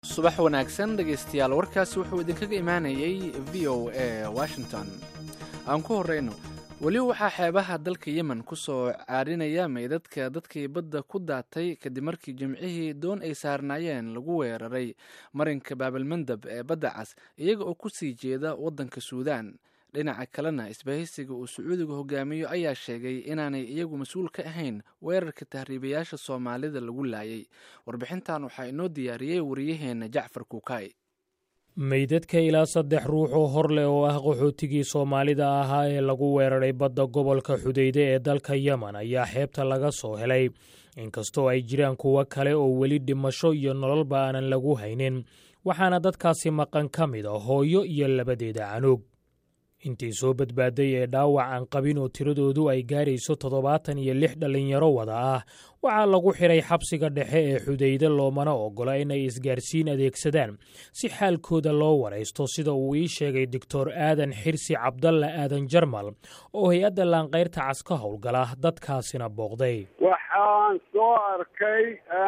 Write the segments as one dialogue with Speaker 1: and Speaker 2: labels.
Speaker 1: subax wanaagsan dhegaystayaal warkaasi wuxuu idinkaga imaanayay v o a washington aan ku horeyno weli waxaa xeebaha dalka yemen ku soo caarinaya meydadka dadkii badda ku daatay kadib markii jimcihii doon ay saarnaayeen lagu weeraray marinka baabalmandab ee badda cas iyaga oo ku sii jeeda waddanka suudaan dhinaca kalena isbahaysiga uu sacuudiga hogaamiyo ayaa sheegay inaanay iyagu mas-uul ka ahayn weerarka tahriibayaasha soomaalida lagu laayay warbixintan waxaa inoo diyaariyey wariyaheenna jacfar kuukay
Speaker 2: meydadka ilaa saddex ruux oo hor leh oo ah qaxootigii soomaalida ahaa ee lagu weeraray badda gobolka xudeyde ee dalka yemen ayaa xeebta laga soo helay inkastoo ay jiraan kuwo kale oo weli dhimasho iyo nololba aanan lagu haynin waxaana dadkaasi maqan ka mid a hooyo iyo labadeeda canuug intii soo badbaaday ee dhaawac aan qabin oo tiradoodu ay gaarayso toddobaatan iyo lix dhallinyaro wada ah waxaa lagu xidhay xabsiga dhexe ee xudeyde loomana oggola inay isgaarsiin adeegsadaan si xaalkooda loo waraysto sida uu ii sheegay doctor aadan xirsi cabdalla aadan jarmal oo hay-adda laanqayrta cas ka howlgala dadkaasina booqday
Speaker 3: waxaan soo arkay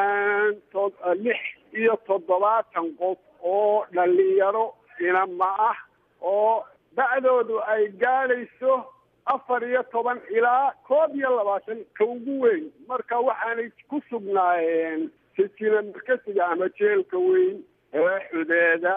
Speaker 3: lix iyo toddobaatan qof oo dhallinyaro inama ah oo da'doodu ay gaadhayso afar iyo toban ilaa koob iyo labaatan ka ugu weyn marka waxaanay ku sugnaayeen sijina markasiga ama jeelka weyn ee xudeeda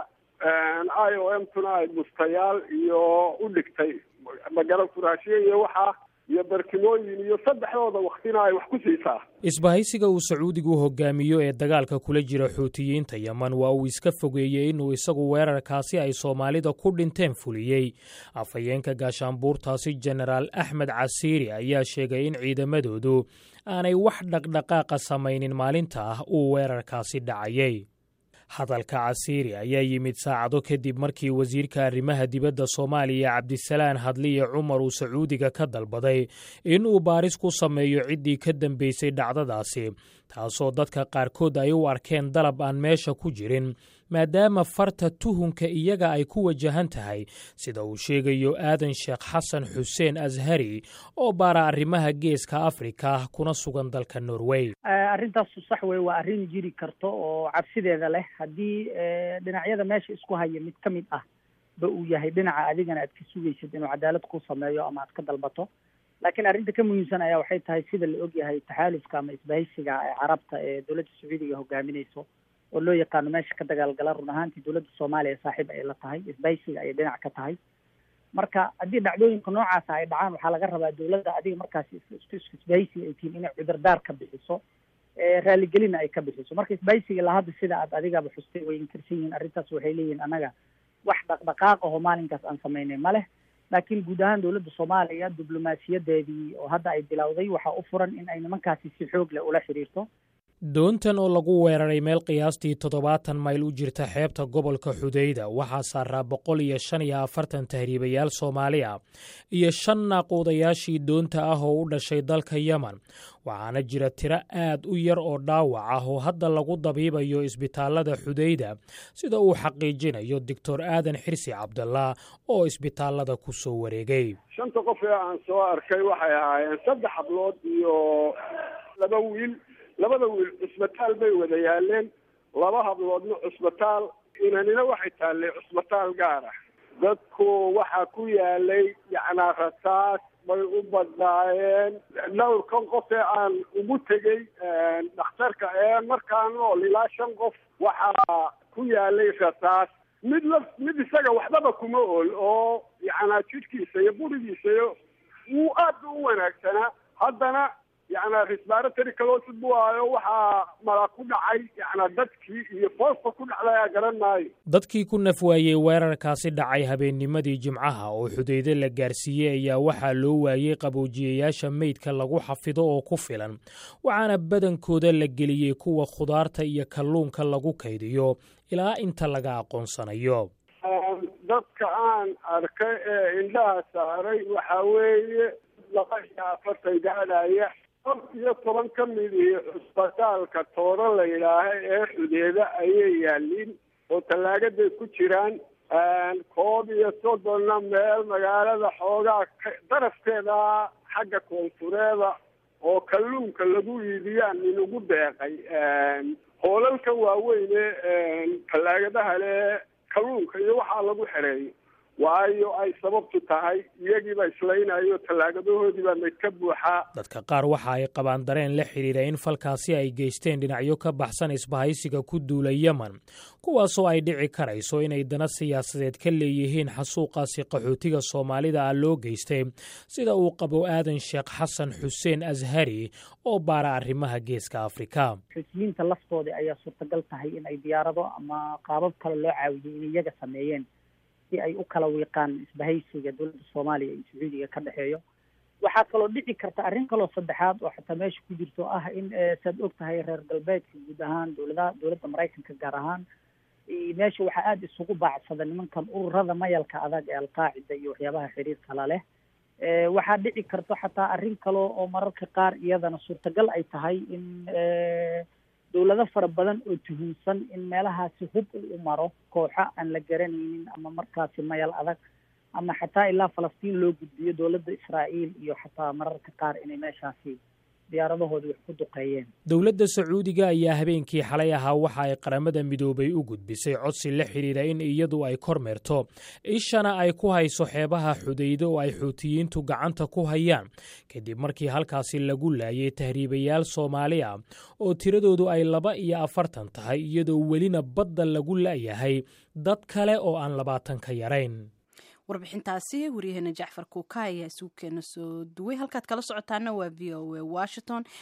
Speaker 3: i o m tuna ay bustayaal iyo u dhigtay magara furaashiye iyo waxaa iyo barkimooyin iyo saddexdooda waktina ay wax ku siisaa
Speaker 2: isbahaysiga uu sacuudigu hogaamiyo ee dagaalka kula jira xuutiyiinta yemen waa uu iska fogeeyey inuu isagu weerarkaasi ay soomaalida ku dhinteen fuliyey afhayeenka gaashaanbuurtaasi jenaraal axmed casiiri ayaa sheegay in ciidamadoodu aanay wax dhaqdhaqaaqa samaynin maalinta ah uu weerarkaasi dhacayay hadalka casiiri ayaa yimid saacado kadib markii wasiirka arrimaha dibadda soomaaliya cabdisalaan hadliye cumar uu sacuudiga ka dalbaday in uu baaris ku sameeyo ciddii ka dambeysay dhacdadaasi taasoo dadka qaarkood ay u arkeen dalab aan meesha ku jirin maadaama farta tuhunka iyaga ay ku wajahan tahay sida uu sheegayo aadan sheekh xasan xuseen ashari oo baara arrimaha geeska afrika kuna sugan dalka norway
Speaker 4: arrintaasu sax wey waa arrin jiri karto oo cabsideeda leh haddii dhinacyada meesha isku haya mid ka mid ah ba uu yahay dhinaca adigana aad ka sugaysid inuu cadaalad ku sameeyo ama aad ka dalbato laakiin arrinta ka muhiimsan ayaa waxay tahay sida la ogyahay taxaalufka ama isbahaysiga ee carabta ee dowladda sacuudiga hogaaminayso oo loo yaqaano meesha ka dagaalgala run ahaantii dowladda soomaaliya saaxiib ay la tahay isbahaysiga ayay dhinac ka tahay marka haddii dhacdooyinka noocaasa ay dhacaan waxaa laga rabaa dowladda adiga markaasi isbahaysiga ay tihiin inay cudurdaar ka bixiso raaligelina ay ka bixiso marka isbahaysiga ilaa hadda sida aad adigaba xustay way inkarsan yihiin arrintaas waxay leeyihiin annaga wax dhaqdhaqaaq aho maalinkaas aan samaynay ma leh laakiin guud ahaan dowladda soomaaliya diblomaasiyadeedii oo hadda ay bilowday waxaa u furan in ay nimankaasi si xoog leh ula xidhiirto
Speaker 2: doontan oo lagu weeraray meel qiyaastii toddobaatan mayl u jirta xeebta gobolka xudeyda waxaa saaraa boqol iyo shan iyo afartan tahriibayaal soomaali ah iyo shan naaquudayaashii doonta ah oo u dhashay dalka yemen waxaana jira tiro aad u yar oo dhaawac ah oo hadda lagu dabiibayo isbitaallada xudeyda sida uu xaqiijinayo doctor aadan xirsi cabdallah oo isbitaallada ku soo wareegay
Speaker 3: shanta qof ee aan soo arkay waxay ahaayeen saddex hablood iyo laba wiil labada wiil cusbitaal bay wada yaaleen laba habloodna cusbitaal inanina waxay taallay cusbitaal gaar ah dadku waxaa ku yaalay yacnaa rasaas bay u badnaayeen dhowrkan qof ee aan ugu tegey dhakhtarka ee markaa nool ilaa shan qof waxaa ku yaalay rasaas mid la mid isaga waxbaba kuma ool oo yacnaa jidhkiisa iyo burigiisa iyo wuu aad u wanaagsanaa haddana yacnaa resbaratory calosid buu ahayo waxaa mala ku dhacay yacnaa dadkii iyo foosta ku dhacdayaa garan maayo
Speaker 2: dadkii ku naf waayey weerarkaasi dhacay habeennimadii jimcaha oo xudeyde la gaarsiiyey ayaa waxaa loo waayey qaboojiyayaasha meydka lagu xafido oo ku filan waxaana badankooda la geliyey kuwa khudaarta iyo kalluunka lagu kaydiyo ilaa inta laga aqoonsanayo
Speaker 3: dadka aan arkay ee indhaha saaray waxaa weeye laba iyo afartan gaadhaya kor iyo toban ka mid iyo cusbitaalka tooro la yidhaaha ee xudeeda ayay yaaliin oo tallaagaday ku jiraan koob iyo soddonna meel magaalada xoogaa darafkeeda xagga koonfureeda oo kalluunka lagu iibiyaan inugu deeqay hoolalka waaweyne tallaagadaha le kalluunka iyo waxaa lagu xereeyo waayo ay sababtu tahay iyagiiba islaynayo tallaagadahoodiibaa mayd ka buuxaa
Speaker 2: dadka qaar waxa ay qabaan dareen la xidhiidha in falkaasi ay geysteen dhinacyo ka baxsan isbahaysiga ku duula yemen kuwaasoo ay dhici karayso inay dana siyaasadeed ka leeyihiin xasuuqaasi qaxootiga soomaalida ah loo geystay sida uu qabo aadan sheekh xasan xuseen ashari oo baara arrimaha geeska afrika
Speaker 4: xusiyiinta laftoodii ayaa suurtagal tahay in ay diyaarado ama qaabab kale loo caawiyey in iyaga sameeyeen si ay u kala wiiqaan isbahaysiga dowladda soomaaliya iyo sacuudiga ka dhexeeyo waxaa kaloo dhici karta arrin kaloo saddexaad oo xataa meesha ku jirto ah in saad og tahay reer galbeedka guud ahaan dowladaha dowladda maraykanka gaar ahaan meesha waxaa aada isugu baacsada nimankan ururada mayalka adag ee alqaacida iyo waxyaabaha xiriirka la leh waxaa dhici karto xataa arrin kale oo mararka qaar iyadana suurtagal ay tahay in dowlado fara badan oo tuhunsan in meelahaasi hub u maro kooxo aan la garanaynin ama markaasi mayal adag ama xataa ilaa falastiin loo gudbiyo dowladda israa'iil iyo xataa mararka qaar inay meeshaasi diyaaradahoodii wax ku duqeeyeen
Speaker 2: dowladda sacuudiga ayaa habeenkii xalay ahaa waxa ay qaramada midoobay u gudbisay codsi la xidhiidha in iyadu ay kormeerto ishana ay ku hayso xeebaha xudaydo oo ay xuutiyiintu gacanta ku hayaan kadib markii halkaasi lagu laayay tahriibayaal soomaali ah oo tiradoodu ay laba iyo afartan tahay iyadoo welina badda lagu la'yahay dad kale oo aan labaatan ka yarayn
Speaker 5: warbixintaasi waryaheena jacfar kuuka ayaa isugu keena soo duway halkaad kala socotaana waa v o a washington